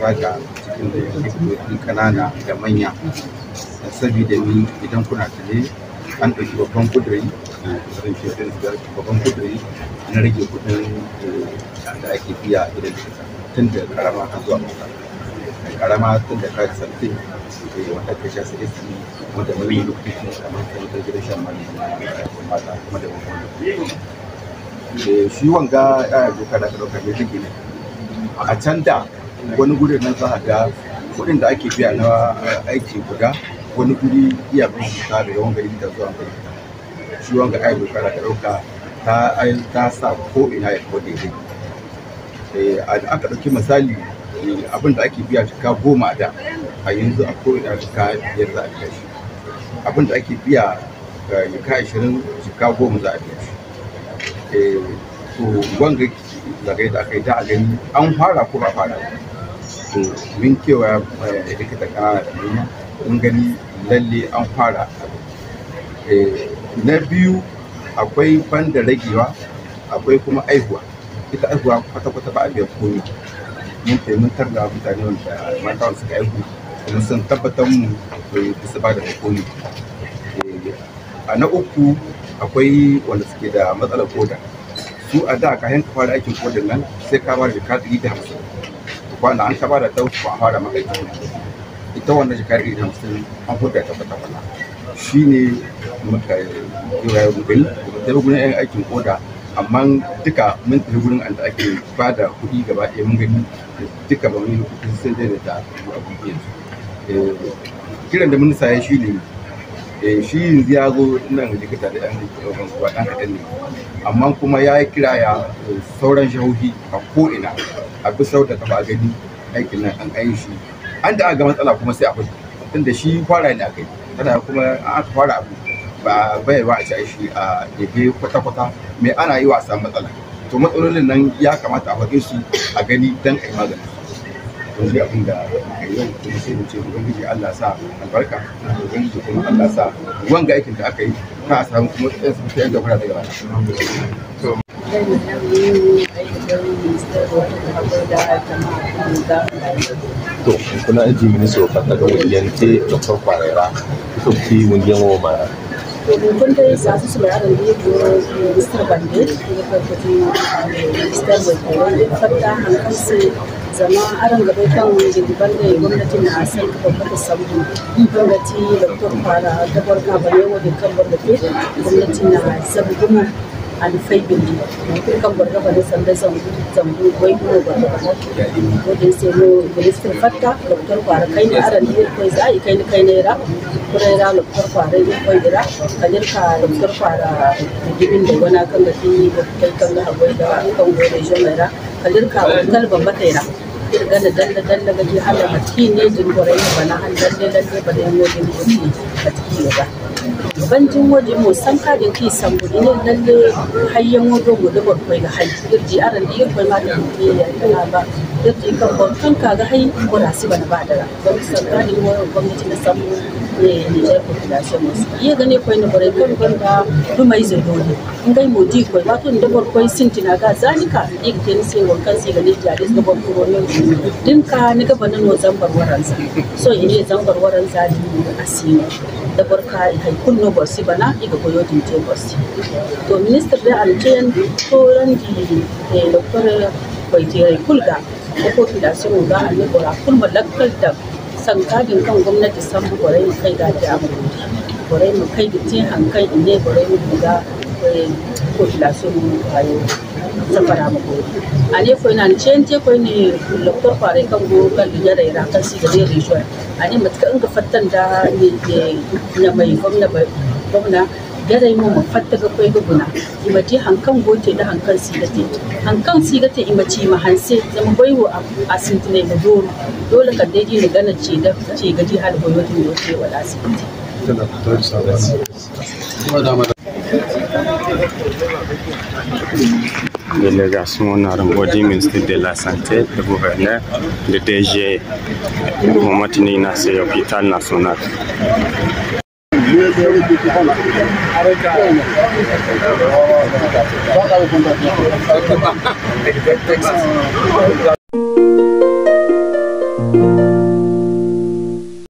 zaga cikin da likitoci kanana da manya saboda ni idan kuna tare an ɗauki babban kudiri zan ce ɗin babban kudiri na rage kudin da ake biya idan likita tun da karama har zuwa mota karama tun da kayan sarfin wanda ka sha sai su wanda mai lokacin kamar kan da gidan shan mani mata kuma da babban shi wanga ya doka da ɗauka ne rage ne a can da wani gudun nan za a ga kuɗin da ake biya na aiki guda wani guri iya bambanta da yawan gari da zuwa gari shi wanga ai doka da ɗauka ta ta sa ko ina ya ko daidai a da aka ɗauki misali abin da ake biya jika goma da a yanzu a ko ina jika biyar za a biya shi abin da ake biya jika ashirin jika goma za a biya shi to wanga zagai da aka yi da a gani an fara ko ba fara to min kewa likita kana da nuna mun gani lalle an fara na biyu akwai banda ragewa akwai kuma aihuwa ita aihuwa kwata-kwata ba a biyan komi mun taimakon da mutane wanda mata wanda suka aihu kuma sun tabbatar mu bisa ba da komi a na uku akwai wanda suke da matsalar koda su a da ka yanka fara aikin kodin nan sai ka bada jika ɗari da hamsin kwana an ka bada ta wuce ba a fara maka aikin ita wannan jika ɗari da hamsin an huda ta kwata kwata shi ne muka yi wa yau gani da gurin yan aikin koda amma duka mun tafi gurin da ake ba da kuɗi gaba ɗaya mun gani duka ba mun kuɗi sun daina da abubuwan kiran da minista ya shi ne shi yanzu ya zo nan likita da yan kuwa ɗan kaɗan ne amma kuma ya yi kira ya sauran jihohi a ko'ina a bisa da taba gani aikin nan an ayi shi an da aka ga matsala kuma sai a fito tunda shi fara ne aka yi tana kuma an aka fara abu ba bai ba a ci shi a daidai kwata-kwata mai ana yi wa a samu matsala to matsalolin nan ya kamata a faɗe su a gani don a yi magani yanzu abin da aka yi kuma sai mu ce ubangiji Allah sa albarka ubangiji kuma Allah sa wanga aikin da aka yi ka a samu kuma tsayin sun fiye da fara daga baya to kuna aji ministro fata ga wuyante dr kwarera ito ki wunyen wo ma kun dai sa su su bayaran da yake minister bande ya farfati minister bai kare fata hankali sai zama aron gaba kan jirgin da gwamnatin na san babbar sabu gwamnati da kuma fara dabar ka bane wadda kan gwamnati gwamnatin na sabu gumu alfai bindi kan gwarga bane sanda zambu zambu wai kuma gwarga bane wajen sai no minister fatta dr fara kai ne aran da kai za a kai ne kai ne ra kuma ra dr fara ne kai dira kadir ka dr fara gibin da wana kan da fi kai kan da hagwai da kan gore jama'a kadir ka kalban bataira kirga da dalle dalle ga ji hala mati ne jin gore ne bana an dalle dalle ba da yin wajen kuɗi a ciki ba banjin waje mo san ka din ki san budi ne lalle hayyan wajo mu da barkwai ga hai kirji aran da yin kwai ma da ne ya kana ba kirji kan barkan ka ga hai ko da si bana ba da ra don san ka din wani gwamnati na samu ne ne ya population mu iya gane kwai ne bare kan ganda dumai zai dole in gai mu di kwai wato da barkwai sintina ga zalika ik tin sai wankan sai ga ne jare ga barkwai ne din ka ni ga banan no zambar waransa so ine zambar waransa di asini da barka hai kunno borsi bana iga koyo dinte borsi to minister da aljen to rangi e doctor kwaitiyar kulga ko ko fidasiyon ga annabi bora kulma lakkal da sankadin kan gwamnati san bugorai mu kai ga da abu bugorai mu kai da tin hankan ine bugorai mu ga ko fidasiyon mu ayo safara mu gori ane ko ina cen te ko ne doctor fare kan go kan da yara yara kan si ga dai region ane matka in ga fattan da ne na mai gwamna gwamna yara yi mu fatta ga kwai guguna imati hankan gote da hankan sigate hankan sigate imaci ma hanse zama baiwo a sintine da doro dole ka daidai da gana ce da ce gaji hal boyotin da yake wala sigate délégation Narangodi, ministre de la Santé, le gouverneur, le DG, Momatini Nassé, hôpital national. Thank